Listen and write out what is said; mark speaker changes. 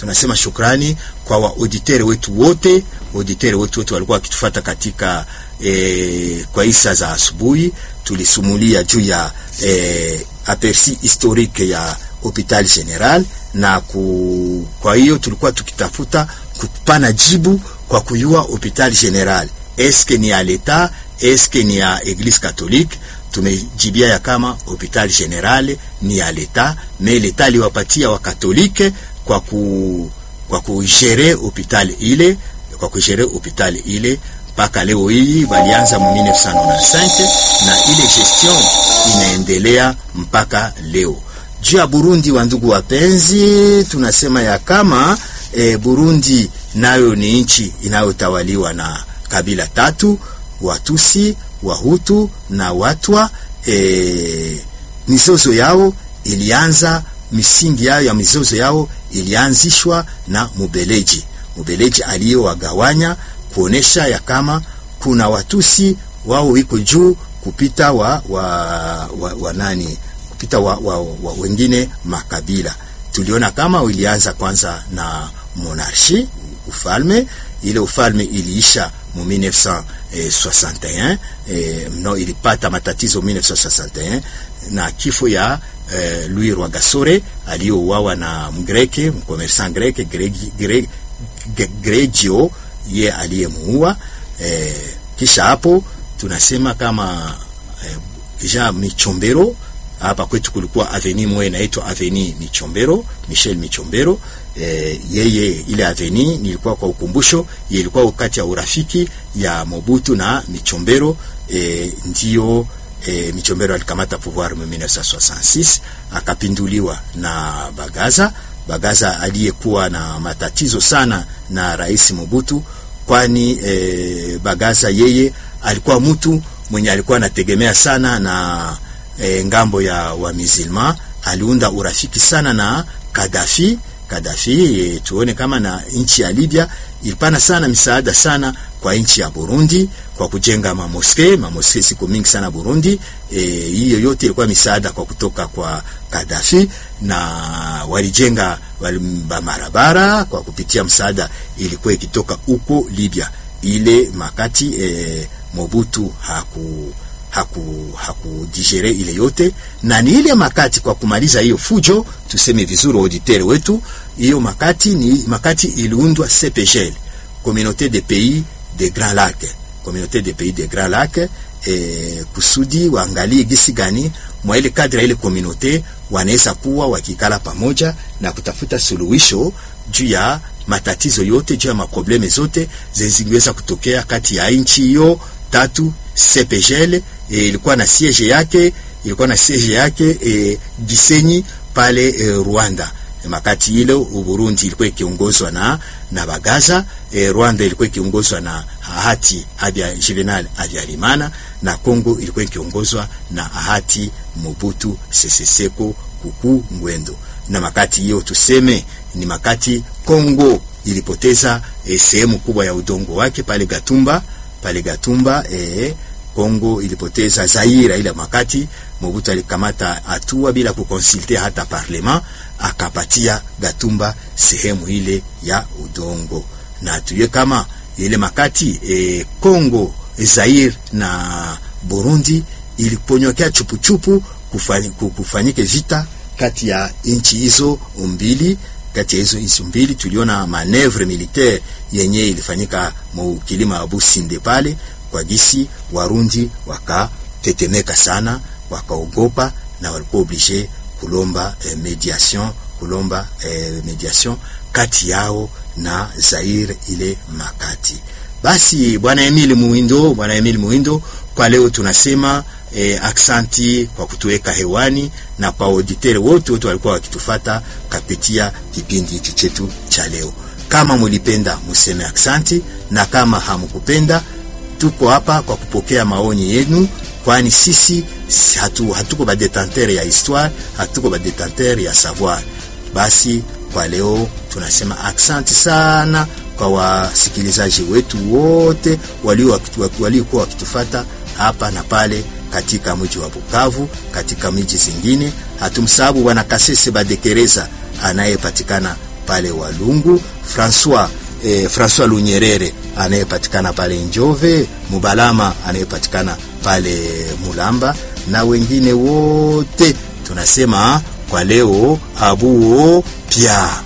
Speaker 1: tunasema shukrani kwa waauditere wetu wote, auditere wetu wote walikuwa wakitufuata katika e, kwa isa za asubuhi. Tulisumulia juu ya e, aperci historique ya hopital general na ku, kwa hiyo tulikuwa tukitafuta kupana jibu kwa kuyua hopital general eske ni ya leta eske ni ya eglise catholique. Tumejibia ya kama hopital general ni ya leta, me leta liwapatia wa katolike kwa ku kwa kujere hopital ile kwa kujere hopital ile mpaka leo hii walianza mu 1995 na ile gestion inaendelea mpaka leo. Juu ya Burundi, wa ndugu wapenzi, tunasema ya kama e, Burundi nayo ni nchi inayotawaliwa na kabila tatu: Watusi, Wahutu na Watwa. E, mizozo yao ilianza, misingi yao ya mizozo yao ilianzishwa na Mubeleji. Mubeleji aliyowagawanya kuonesha ya kama kuna Watusi wao iko juu kupita wa, wa, wa, wa nani kupita wa, wa, wa wengine makabila. Tuliona kama ilianza kwanza na monarchie ufalme. Ile ufalme iliisha mu 1961 eh, no, ilipata matatizo 1961 na kifo ya eh, Louis Rwagasore aliyouawa na mgreke mkomersan greke Gregi, Gregio ye aliyemuua. Eh, kisha hapo tunasema kama eh, Jean Michombero hapa kwetu kulikuwa aveni moja inaitwa aveni Michombero, Michel Michombero. E, yeye ile aveni nilikuwa kwa ukumbusho, ilikuwa wakati ya urafiki ya Mobutu na Michombero. E, ndio e, Michombero alikamata pouvoir mu 1966 akapinduliwa na Bagaza. Bagaza aliyekuwa na matatizo sana na Rais Mobutu, kwani e, Bagaza yeye alikuwa mtu mwenye alikuwa anategemea sana na E, ngambo ya wamizilma aliunda urafiki sana na Kadafi. Kadafi e, tuone kama na nchi ya Libya ilipana sana misaada sana kwa nchi ya Burundi kwa kujenga mamoske. Mamoske siku mingi sana Burundi. Hiyo e, yote ilikuwa misaada kwa kutoka kwa Kadafi, na walijenga barabara kwa kupitia msaada ilikuwa ikitoka huko Libya. Ile makati e, Mobutu haku haku hakudigere ile yote, na ni ile makati kwa kumaliza hiyo fujo, tuseme vizuri auditeur wetu, hiyo makati ni makati iliundwa CPGL, Communauté des pays des Grands Lacs, Communauté des pays des Grands Lacs, eh, kusudi waangalie gisi gani mwa ile kadri ile communauté wanaweza kuwa wakikala pamoja na kutafuta suluhisho juu ya matatizo yote, juu ya maprobleme zote zingeweza kutokea kati ya nchi hiyo tatu CPGL e, ilikuwa na siege yake ilikuwa na siege yake e, Gisenyi pale e, Rwanda. E, makati ile Burundi ilikuwa ikiongozwa na na Bagaza e, Rwanda ilikuwa ikiongozwa na Ahati Habya Juvenal Habyarimana na Kongo ilikuwa ikiongozwa na Ahati Mobutu Sese Seko Kuku Ngwendo. Na makati hiyo tuseme ni makati Kongo ilipoteza e, sehemu kubwa ya udongo wake pale Gatumba pale Gatumba eh, Kongo ilipoteza Zaire ile makati Mobutu alikamata hatua bila kukonsulte hata parlement, akapatia Gatumba sehemu ile ya udongo, na tuye kama ile makati eh, Kongo Zaire na Burundi iliponyokea chupuchupu kufanyike vita kati ya nchi hizo mbili kati ya hizo nchi mbili tuliona manevre militaire yenye ilifanyika mu kilima ya Businde pale kwa gisi Warundi wakatetemeka sana, wakaogopa na walikuwa oblige kulomba eh, mediation kulomba eh, mediation kati yao na Zaire ile makati. Basi bwana Emile Muhindo, bwana Emile Muhindo, kwa leo tunasema eh, aksanti kwa kutuweka hewani na kwa auditeur wote wote walikuwa wakitufata kapitia kipindi hiki chetu cha leo. Kama mulipenda museme aksanti, na kama hamukupenda, tuko hapa kwa kupokea maoni yenu, kwani sisi hatu, hatuko badetenteur ya histoire, hatuko badetenteur ya savoir. Basi kwa leo tunasema aksanti sana kwa wasikilizaji wetu wote waliokuwa wakitufata hapa na pale katika mji wa Bukavu, katika miji zingine. Hatumsahabu bwana Kasese Badekereza anayepatikana pale Walungu, Francois eh, Francois Lunyerere anayepatikana pale Njove, Mubalama anayepatikana pale Mulamba na wengine wote tunasema kwa leo abuo pia